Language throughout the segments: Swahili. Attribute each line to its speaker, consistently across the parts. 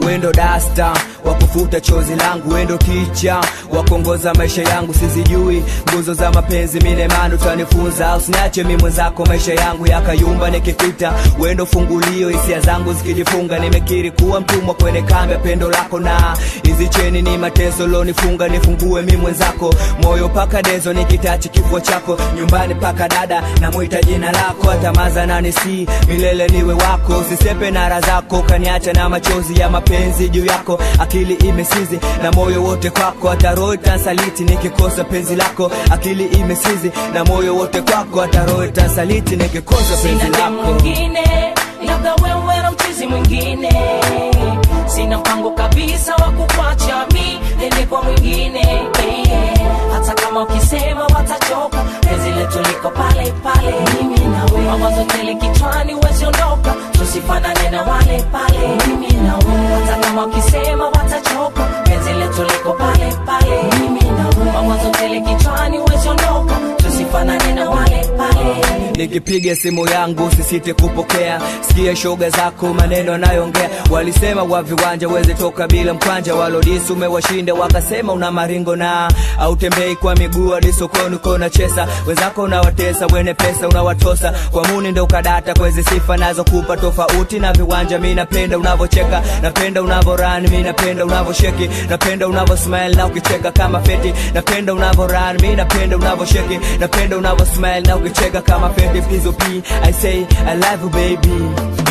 Speaker 1: wendo dasta wakufuta chozi langu wendo ticha wakuongoza maisha yangu sizijui nguzo za mapenzi minemani utanifunza usiniache mi mwenzako maisha yangu yakayumba nikipita wendo fungulio hisia zangu zikijifunga nimekiri kuwa mtumwa kwenye kambi ya pendo lako na hizi cheni ni mateso lonifunga nifungue mi mwenzako moyo paka dezo nikitachi kifua chako nyumbani paka dada namwita jina lako atamaza nani si milele niwe wako usisepe nara zako kaniacha na machozi ya mapenzi juu yako akili imesizi na moyo wote kwako hata roho itansaliti nikikosa penzi lako akili imesizi na moyo wote kwako hata roho itansaliti nikikosa penzi
Speaker 2: sina demu
Speaker 1: lako
Speaker 2: mwingine labda wewe na mchizi mwingine sina mpango kabisa wa kukwacha mi nende kwa mwingine eh. hata kama ukisema watachoka penzi letu liko pale pale mimi na wewe mawazo tele kichwani uwezi ondoka tusifanane na wale pale mimi na wewe hata kama ukisema watachoka penzi letu liko pale pale mimi na wewe mawazo tele kichwani uwezi ondoka tusifanane na wale pale
Speaker 1: nikipiga simu yangu sisite kupokea sikia shoga zako maneno anayoongea walisema wa viwanja weze toka bila mkwanja walodisi umewashinda wakasema una maringo na autembei kwa miguu hadi sokoni uko na chesa wenzako unawatesa wene pesa unawatosa kwa muni ndo ukadata kwezi sifa nazo kupa tofauti na viwanja mi napenda unavocheka napenda unavoran mi napenda unavosheki napenda unavosmile na ukicheka kama feti napenda unavoran mi napenda unavosheki napenda unavosmile na ukicheka kama feti pizo p i say i love you baby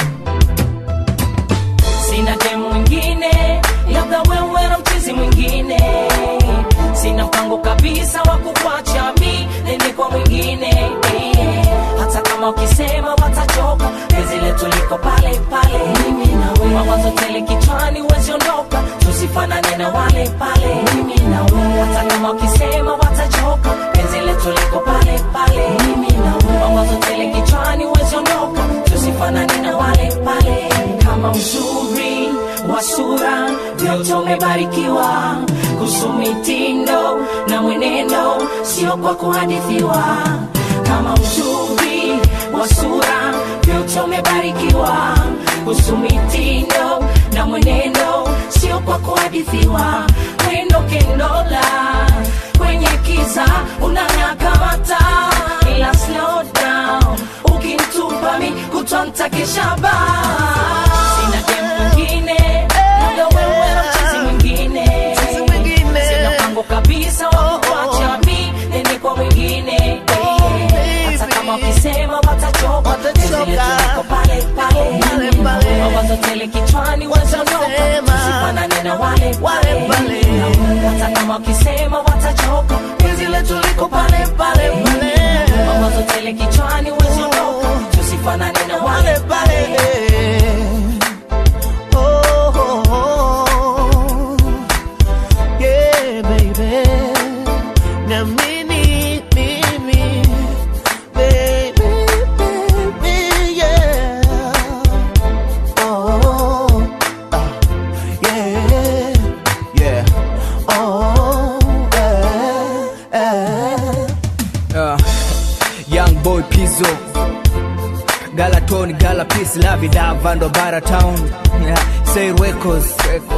Speaker 2: sina demu mwingine labda wewe na mchizi mwingine sina mpango kabisa wa kukwacha mi nende kwa mwingine eh. hata kama ukisema watachoka penzi letu liko pale pale mimi na wewe mawazo tele kichwani uwezi ondoka tusifanane na wale pale mimi na wewe hata kama ukisema watachoka penzi letu liko pale pale mimi na wewe mawazo tele kichwani uwezi ondoka tusifanane na wale pale kama uzuri wa sura vyote umebarikiwa kuhusu mitindo na mwenendo sio kwa kuhadithiwa kama uzuri wa sura vyote umebarikiwa kuhusu mitindo na mwenendo sio kwa kuhadithiwa wendo kendola kwenye kiza unang'aa kama taa ila slow down ukintupa mi kutontakeshaba sina demu mwingine labda wewe na mchizi mwingine sina mpango kabisa wa kuacha mi nende kwa mwingine hata kama wakisema watachoka penzi letu liko pale pale mawazo tele kichwani wazondoka usifanane na wale pale hata kama wakisema watachoka penzi letu liko pale pale mawazo tele kichwani wazondoka tusifanane na wale pale
Speaker 3: Oh, oh, oh. Yeah, baby. Niamini mimi, baby, baby, yeah. Oh, ah, yeah, yeah. Oh, eh, eh.
Speaker 1: uh, young boy pizo galaton gala peace lavidavando bara town yeah, say records, records.